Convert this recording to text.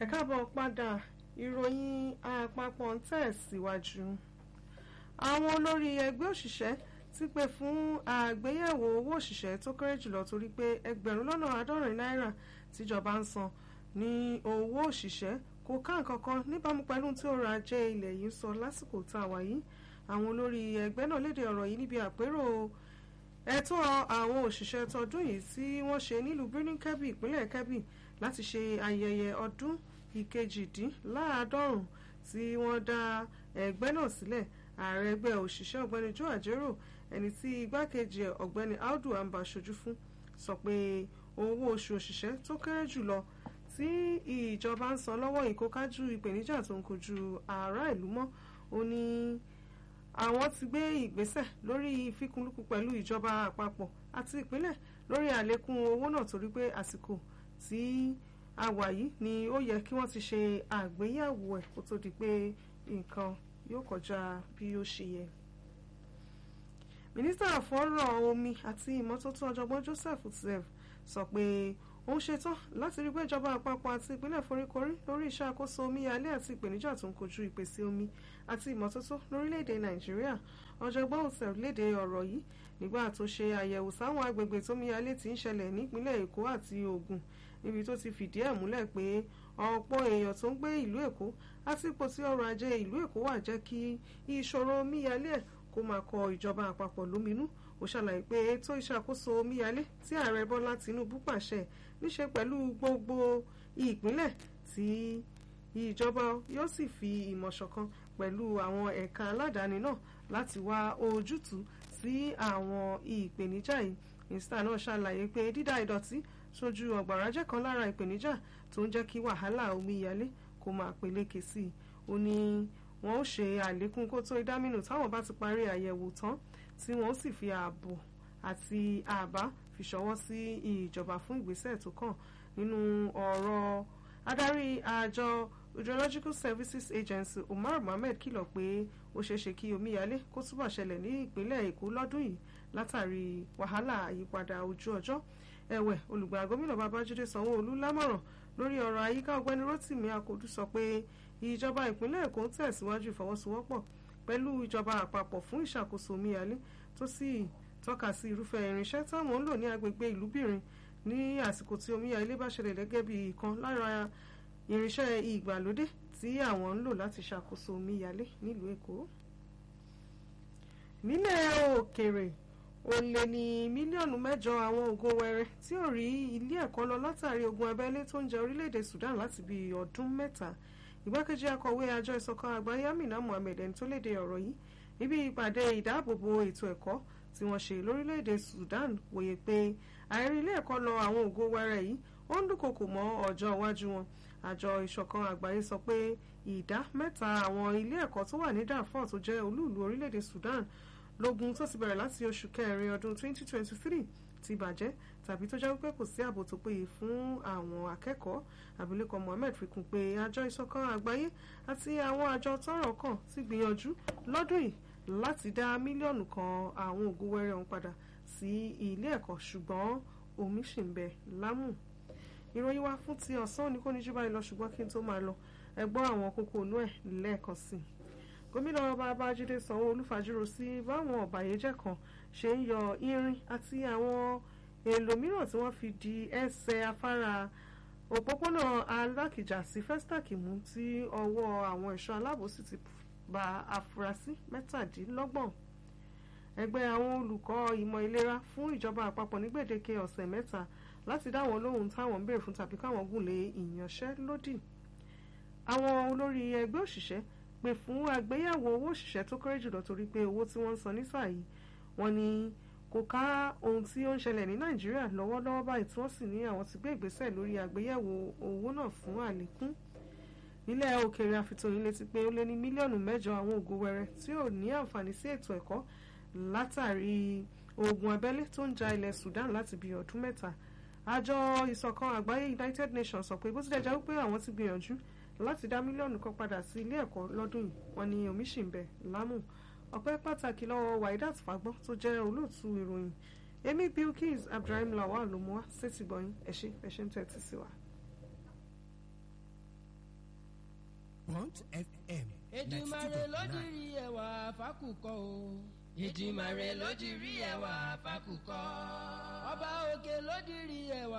ẹ káàbọ̀ padà ìròyìn àpapọ̀ ń tẹ̀síwájú. àwọn olórí ẹgbẹ́ òṣìṣẹ́ ti pè fún àgbéyẹ̀wò owó òṣìṣẹ́ tó kéré jùlọ torí pé ẹgbẹ̀rún lọ́nà àádọ́rin náírà tíjọba ń san ní owó òṣìṣẹ́ kò ká nǹkan kan níbàámu pẹ̀lú tí ọrọ̀ ajé ilẹ̀ yìí sọ lásìkò tá a wà yìí àwọn olórí ẹgbẹ́ náà léde ọ̀rọ̀ yìí níbi àpérò ẹ̀tọ́ àwọn òṣìṣẹ́ tọdún yìí tí wọ́n ṣe nílùú Birnin Kebbi ìpínlẹ̀ Kebbi láti ṣe ayẹyẹ ọdún ìkejìdínláàádọ́rùn tí wọ́n dá ẹgbẹ́ náà sílẹ̀ ààrẹ ẹgbẹ́ òṣìṣẹ́ ọ̀gbẹ́ni Joe Ajero ẹni tí igbákejì ọ̀gbẹ́ni Audu Amba ṣojú fún sọ pé owó oṣù òṣìṣẹ́ tó kéré jùlọ tí ìjọba ń san lọ́wọ́ ìkókájú ìpèníjà tó ń kojú ará ìlú mọ́ ó ní àwọn ti gbé ìgbésẹ̀ lórí ìfikùnlukùn pẹ̀lú ìjọba àpapọ̀ àti ìpínlẹ̀ lórí àlékún owó náà torí pé àsìkò tí a wà yìí ni ó yẹ kí wọ́n ti ṣe àgbéyẹ̀wò ẹ̀ kó tó di pé nǹkan yóò kọjá bí ó ṣe yẹ. mínísítà fọ́rọ̀ omi àti ìmọ́tótó ọ̀jọ̀gbọ́n Joseph Utsev sọ pé ó ń ṣetán láti rí pé ìjọba àpapọ̀ àti ìpínlẹ̀ foríkorí lórí ìṣàkóso omíyalé àti ìpèníjà tó ń kojú ìpèsè omi àti ìmọ́tótó lórílẹ̀‐èdè nàìjíríà ọ̀jọ̀gbọ́n Utsev léde ọ̀rọ̀ yìí nígbà tó ṣe àyẹ̀wò sáwọn agbègbè tómíyalé ti ń ṣẹlẹ̀ nípínlẹ̀ èkó àti ògùn níbi tó ti fìdí ẹ̀ múlẹ̀ pé ọ̀pọ̀ èèyàn tó ń gbé ìlú èkó àti ipò tí ọrọ̀ ajé ìlú èkó wà jẹ́ kí ìṣòro omíyalé ẹ̀ kó máa kọ ìjọba àpapọ̀ lóminú ó ṣàlàyé pé ètò ìṣàkóso omíyalé tí ààrẹ bọ́lá tinubu pàṣẹ níṣe pẹ̀lú gbogbo ìpínlẹ̀ tí ìjọba yóò sì fi ìmọ̀ ṣọ̀kan pẹ̀lú àwọn ẹ̀ka aládàáni náà láti wá ojútùú sí àwọn ìpèníjà yìí mínísítà náà ṣàlàyé pé dídá ìdọ̀tí sójú ọ̀gbàrá jẹ́ kan lára ìpèníjà tó ń jẹ́ kí wàhálà omíyalé kó máa peléke sí i ó ní wọn ó ṣe àlékún kó tó ìdámínú táwọn bá ti parí àyẹ̀wò tán tí wọ́n sì fi ààbò àti àbá fi ṣọwọ́ sí ìjọba fún ìgbésẹ̀ tó kàn nínú ọ̀rọ̀ adarí àjọ hydrological services agency umar mohammed kìlọ̀ pé ó ṣeéṣe kí omíyalé kó túbọ̀ ṣẹlẹ̀ ní ìpínlẹ̀ èkó lọ́dún yìí látàrí wàhálà àyípadà ojú ọjọ́ ẹ̀wẹ̀ olùgbà gómìnà babájídé sanwó-olú lámọ̀ràn lórí ọ̀rọ̀ àyíká ọ̀gbẹ́ni rotimi akodu sọ pé ìjọba ìpínlẹ̀ èkó ń tẹ̀síwájú ìfọwọ́sowọ́pọ̀ pẹ̀lú ìjọba àpapọ̀ fún ìṣàkóso omíyalé tó sì tọ́ka sí irúfẹ́ irinṣẹ́ táwọn ń lò ní agbègbè ìlúbìrin ní àsìkò tí omíyalé bá ṣẹlẹ̀ gẹ́gẹ́ bí ìkan lára irinṣẹ́ ìgbàlódé tí àwọn ń lò láti ṣàkóso omíyalé nílùú èkó. nílẹ̀ òkèrè ó lé ní mílíọ̀nù mẹ́jọ àwọn ògo wẹrẹ tí ò rí ilé ẹ̀kọ́ lọ látàrí ogun abẹ́lé tó ń jẹ orílẹ̀-èdè Sudan láti bí ọdún mẹ́ta ìgbákejì akọ̀wé àjọ ìṣọ̀kan àgbáyé Amina Mohammed ẹni tó léde ọ̀rọ̀ yìí níbi ìpàdé ìdáàbòbò ètò ẹ̀kọ́ tí wọ́n ṣe lórílẹ̀‐èdè Sudan wòye pé àìrí ilé ẹ̀kọ́ lọ àwọn ògo wẹrẹ yìí ó ń dúnkokò mọ́ ọjọ́ iwájú wọn àjọ ìṣọ̀kan àgbáyé sọ pé ìdá mẹ́ta àwọn ilé ẹ̀kọ́ tó wà ní Darfur tó jẹ́ olúùlú orílẹ̀‐èdè Sudan lógun tó ti bẹ̀rẹ̀ láti oṣù kẹrin ọdún 2023 ti bàjẹ́ tàbí tó jẹ́ wípé kò sí ààbò tó péye fún àwọn akẹ́kọ̀ọ́ abilékọ Mohammed fi kún pé àjọ ìṣọ̀kan àgbáyé àti àwọn àjọ tọ́rọ̀ kàn ti gbìyànjú lọ́dún yìí láti dá mílíọ̀nù kan àwọn ògo wẹrẹ ọ̀hún padà sí ilé ẹ̀kọ́ ṣùgbọ́n omi ṣì ń bẹ lámù. ìròyìn wa fún ti ọ̀sán ní kò ní jú báyìí lọ ṣùgbọ́n kí n tó máa lọ ẹ gbọ́ àwọn kókó inú ẹ̀ lẹ́ẹ̀kan sí i. gómìnà babájídé sanwó-olú fàjúrò sí báwọn ọ̀bàyéjẹ́ kan ṣe ń yọ irin àti àwọn èèlò mìíràn tí wọ́n fi di ẹsẹ̀ afárá òpópónà alákìjà sí festac mú tí ọwọ́ àwọn ẹ̀ṣọ́ aláàbò sì ti ba afurasí mẹ́tàdínlọ́gbọ̀n ẹgbẹ́ àwọn olùkọ́ ìmọ̀ ìlera fún ìjọba àpapọ̀ ní gbèdéke ọ̀sẹ̀ mẹ́ta láti dá wọn lóhùn táwọn ń béèrè fún tàbí káwọn gùn lé ìyanṣẹ́lódì àwọn olórí ẹgbẹ́ òṣìṣẹ́ pè fún àgbéyẹ̀wò owó òṣìṣẹ́ tó kéré jùlọ torí pé owó tí wọ́n ń san nísà yìí wọ́n ní kò ká ohun tí ó ń ṣẹlẹ̀ ní nàìjíríà lọ́wọ́lọ́wọ́ báyìí tí wọ́n sì ní àwọn ti gbé ìgbésẹ̀ lórí àgbéyẹ̀wò owó náà fún àlékún nílẹ̀ òkèèrè àfitòyìn létí pé ó lé ní mílíọ̀nù mẹ́jọ àwọn ògo wẹrẹ tí ò ní àǹfààní sí ètò ẹ̀kọ́ látàrí ogun abẹ́lé tó ń ja ilẹ̀ Sudan láti bí ọdún mẹ́ta àjọ ìṣọ̀kan àgbáyé United Nations sọ pé bó tilẹ̀ jẹ́ wípé àwọn ti gbìyànjú láti dá mílíọ̀nù kan padà sí ilé ẹ̀kọ́ lọ́dún yìí wọ́n ní omi ṣì ń bẹ lámù ọpẹ́ pàtàkì lọ́wọ́ Waidat Fagbọ́n tó jẹ́ olóòtú ìròyìn èmi Bilkis Abdulrahim Lawal ló mú wá sétí gbọ̀yìn ẹ̀ṣẹ̀ ẹ̀ṣẹ̀ ń tẹ́tí sí wa. Bond FM Èdùmàrè ló dirí ẹwà fákùkọ o. Èdùmàrè ló dirí ẹwà fákùkọ. Ọba òkè ló dirí ẹwà